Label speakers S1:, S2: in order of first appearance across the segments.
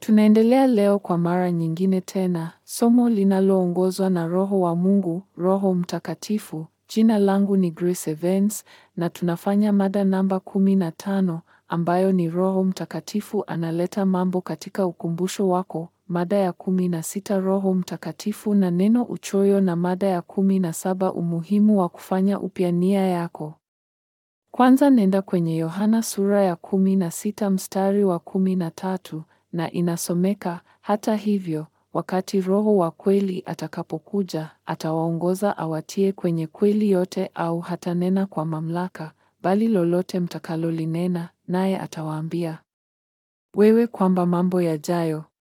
S1: Tunaendelea leo kwa mara nyingine tena, somo linaloongozwa na Roho wa Mungu, Roho Mtakatifu. Jina langu ni Grace Evans na tunafanya mada namba kumi na tano ambayo ni Roho Mtakatifu analeta mambo katika ukumbusho wako. Mada ya kumi na sita Roho Mtakatifu na neno uchoyo, na mada ya kumi na saba umuhimu wa kufanya upya nia yako. Kwanza nenda kwenye Yohana sura ya kumi na sita mstari wa kumi na tatu na inasomeka, hata hivyo wakati Roho wa kweli atakapokuja, atawaongoza awatie kwenye kweli yote, au hatanena kwa mamlaka, bali lolote mtakalolinena, naye atawaambia wewe kwamba mambo yajayo.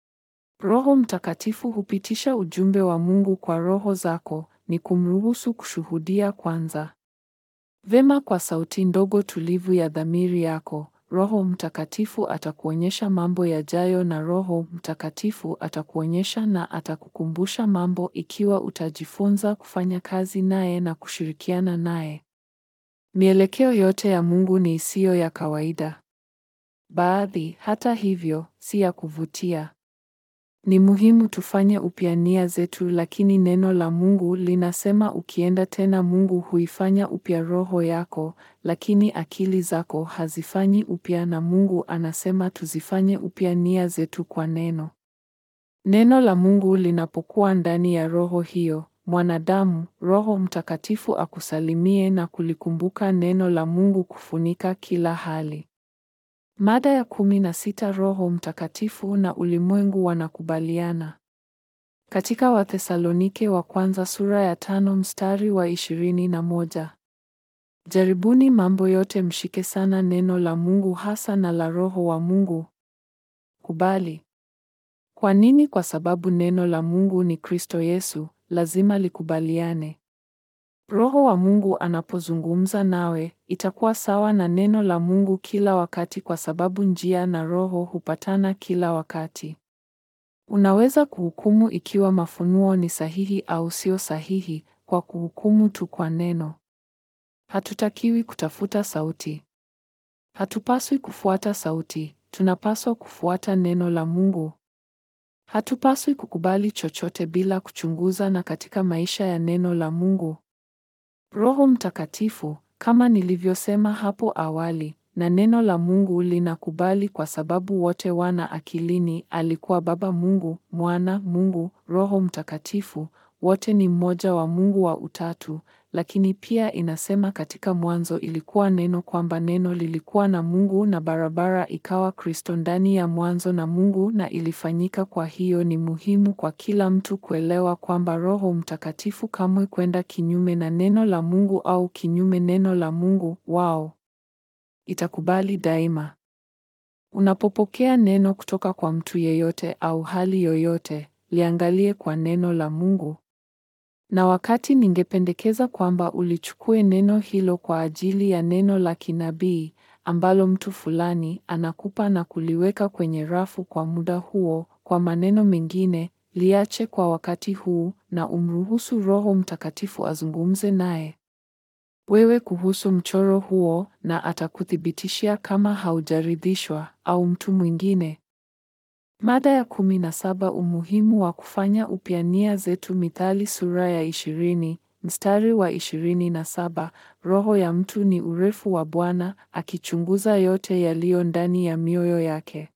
S1: Roho Mtakatifu hupitisha ujumbe wa Mungu kwa roho zako, ni kumruhusu kushuhudia kwanza. Vema, kwa sauti ndogo tulivu ya dhamiri yako, Roho Mtakatifu atakuonyesha mambo yajayo, na Roho Mtakatifu atakuonyesha na atakukumbusha mambo ikiwa utajifunza kufanya kazi naye na kushirikiana naye. Mielekeo yote ya Mungu ni isiyo ya kawaida. Baadhi, hata hivyo, si ya kuvutia. Ni muhimu tufanye upya nia zetu, lakini neno la Mungu linasema ukienda tena, Mungu huifanya upya roho yako, lakini akili zako hazifanyi upya, na Mungu anasema tuzifanye upya nia zetu kwa neno. Neno la Mungu linapokuwa ndani ya roho hiyo mwanadamu, Roho Mtakatifu akusalimie na kulikumbuka neno la Mungu kufunika kila hali. Mada ya kumi na sita Roho Mtakatifu na ulimwengu wanakubaliana. Katika Wathesalonike wa kwanza sura ya tano mstari wa ishirini na moja. Jaribuni mambo yote, mshike sana neno la Mungu hasa na la Roho wa Mungu. Kubali. Kwa nini? Kwa sababu neno la Mungu ni Kristo Yesu, lazima likubaliane. Roho wa Mungu anapozungumza nawe, itakuwa sawa na neno la Mungu kila wakati kwa sababu njia na roho hupatana kila wakati. Unaweza kuhukumu ikiwa mafunuo ni sahihi au sio sahihi kwa kuhukumu tu kwa neno. Hatutakiwi kutafuta sauti. Hatupaswi kufuata sauti, tunapaswa kufuata neno la Mungu. Hatupaswi kukubali chochote bila kuchunguza na katika maisha ya neno la Mungu. Roho Mtakatifu, kama nilivyosema hapo awali, na neno la Mungu linakubali kwa sababu wote wana akilini, alikuwa Baba Mungu, Mwana Mungu, Roho Mtakatifu, wote ni mmoja wa Mungu wa Utatu. Lakini pia inasema katika Mwanzo ilikuwa neno, kwamba neno lilikuwa na Mungu na barabara ikawa Kristo ndani ya mwanzo na Mungu na ilifanyika. Kwa hiyo ni muhimu kwa kila mtu kuelewa kwamba Roho Mtakatifu kamwe kwenda kinyume na neno la Mungu au kinyume neno la Mungu wao itakubali daima. Unapopokea neno kutoka kwa mtu yeyote au hali yoyote, liangalie kwa neno la Mungu. Na wakati ningependekeza kwamba ulichukue neno hilo kwa ajili ya neno la kinabii ambalo mtu fulani anakupa na kuliweka kwenye rafu kwa muda huo. Kwa maneno mengine, liache kwa wakati huu na umruhusu Roho Mtakatifu azungumze naye wewe kuhusu mchoro huo, na atakuthibitishia kama haujaridhishwa au mtu mwingine. Mada ya kumi na saba umuhimu wa kufanya upya nia zetu. Mithali sura ya ishirini mstari wa ishirini na saba roho ya mtu ni urefu wa Bwana, akichunguza yote yaliyo ndani ya mioyo yake.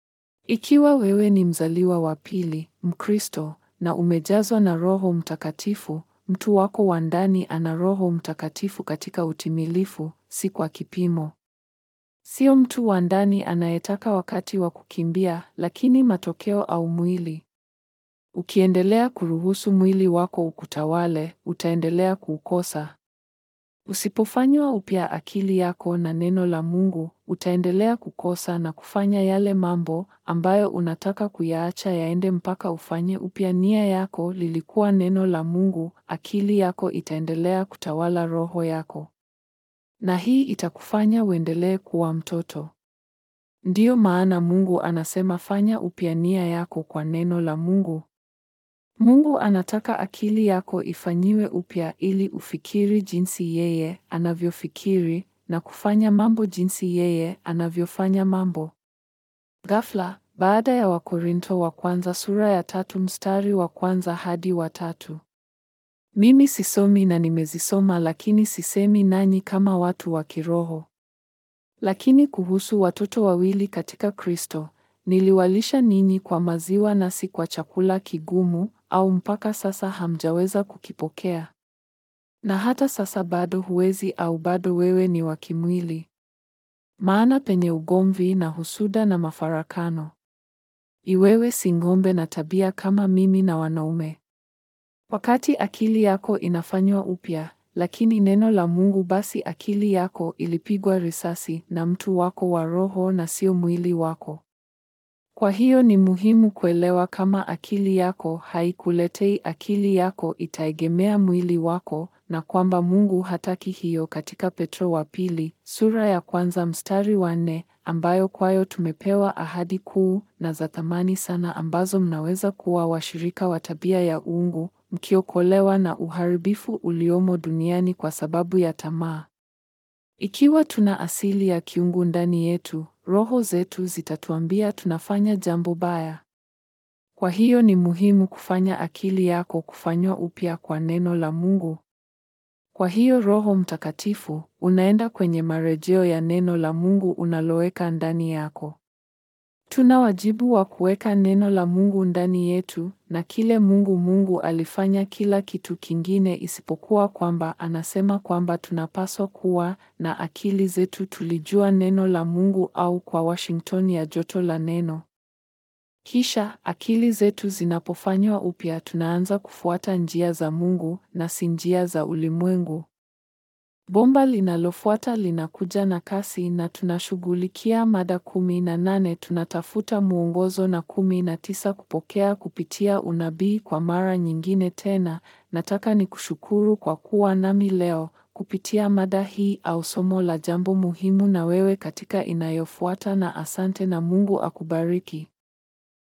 S1: Ikiwa wewe ni mzaliwa wa pili, Mkristo, na umejazwa na Roho Mtakatifu, mtu wako wa ndani ana Roho Mtakatifu katika utimilifu, si kwa kipimo. Sio mtu wa ndani anayetaka wakati wa kukimbia, lakini matokeo au mwili. Ukiendelea kuruhusu mwili wako ukutawale, utaendelea kuukosa. Usipofanywa upya akili yako na neno la Mungu, utaendelea kukosa na kufanya yale mambo ambayo unataka kuyaacha yaende mpaka ufanye upya nia yako. Lilikuwa neno la Mungu, akili yako itaendelea kutawala roho yako. Na hii itakufanya uendelee kuwa mtoto. Ndiyo maana Mungu anasema fanya upya nia yako kwa neno la Mungu. Mungu anataka akili yako ifanyiwe upya ili ufikiri jinsi yeye anavyofikiri na kufanya mambo jinsi yeye anavyofanya mambo. Ghafla, baada ya Wakorinto wa kwanza sura ya tatu mstari wa kwanza hadi wa tatu. Mimi sisomi na nimezisoma, lakini sisemi nanyi kama watu wa kiroho. Lakini kuhusu watoto wawili katika Kristo, niliwalisha ninyi kwa maziwa na si kwa chakula kigumu, au mpaka sasa hamjaweza kukipokea. Na hata sasa bado huwezi, au bado wewe ni wa kimwili. Maana penye ugomvi na husuda na mafarakano, iwewe si ng'ombe na tabia kama mimi na wanaume. Wakati akili yako inafanywa upya, lakini neno la Mungu, basi akili yako ilipigwa risasi na mtu wako wa roho na sio mwili wako. Kwa hiyo ni muhimu kuelewa kama akili yako haikuletei, akili yako itaegemea mwili wako, na kwamba Mungu hataki hiyo, katika Petro wa pili sura ya kwanza mstari wa nne, ambayo kwayo tumepewa ahadi kuu na za thamani sana, ambazo mnaweza kuwa washirika wa tabia ya uungu, mkiokolewa na uharibifu uliomo duniani kwa sababu ya tamaa. Ikiwa tuna asili ya kiungu ndani yetu, roho zetu zitatuambia tunafanya jambo baya. Kwa hiyo ni muhimu kufanya akili yako kufanywa upya kwa neno la Mungu. Kwa hiyo Roho Mtakatifu unaenda kwenye marejeo ya neno la Mungu unaloweka ndani yako. Tuna wajibu wa kuweka neno la Mungu ndani yetu, na kile Mungu Mungu alifanya kila kitu kingine isipokuwa kwamba anasema kwamba tunapaswa kuwa na akili zetu tulijua neno la Mungu au kwa Washington ya joto la neno. Kisha akili zetu zinapofanywa upya tunaanza kufuata njia za Mungu na si njia za ulimwengu. Bomba linalofuata linakuja na kasi na tunashughulikia mada kumi na nane tunatafuta mwongozo na kumi na tisa kupokea kupitia unabii. Kwa mara nyingine tena, nataka nikushukuru kwa kuwa nami leo kupitia mada hii au somo la jambo muhimu na wewe katika inayofuata na asante na Mungu akubariki.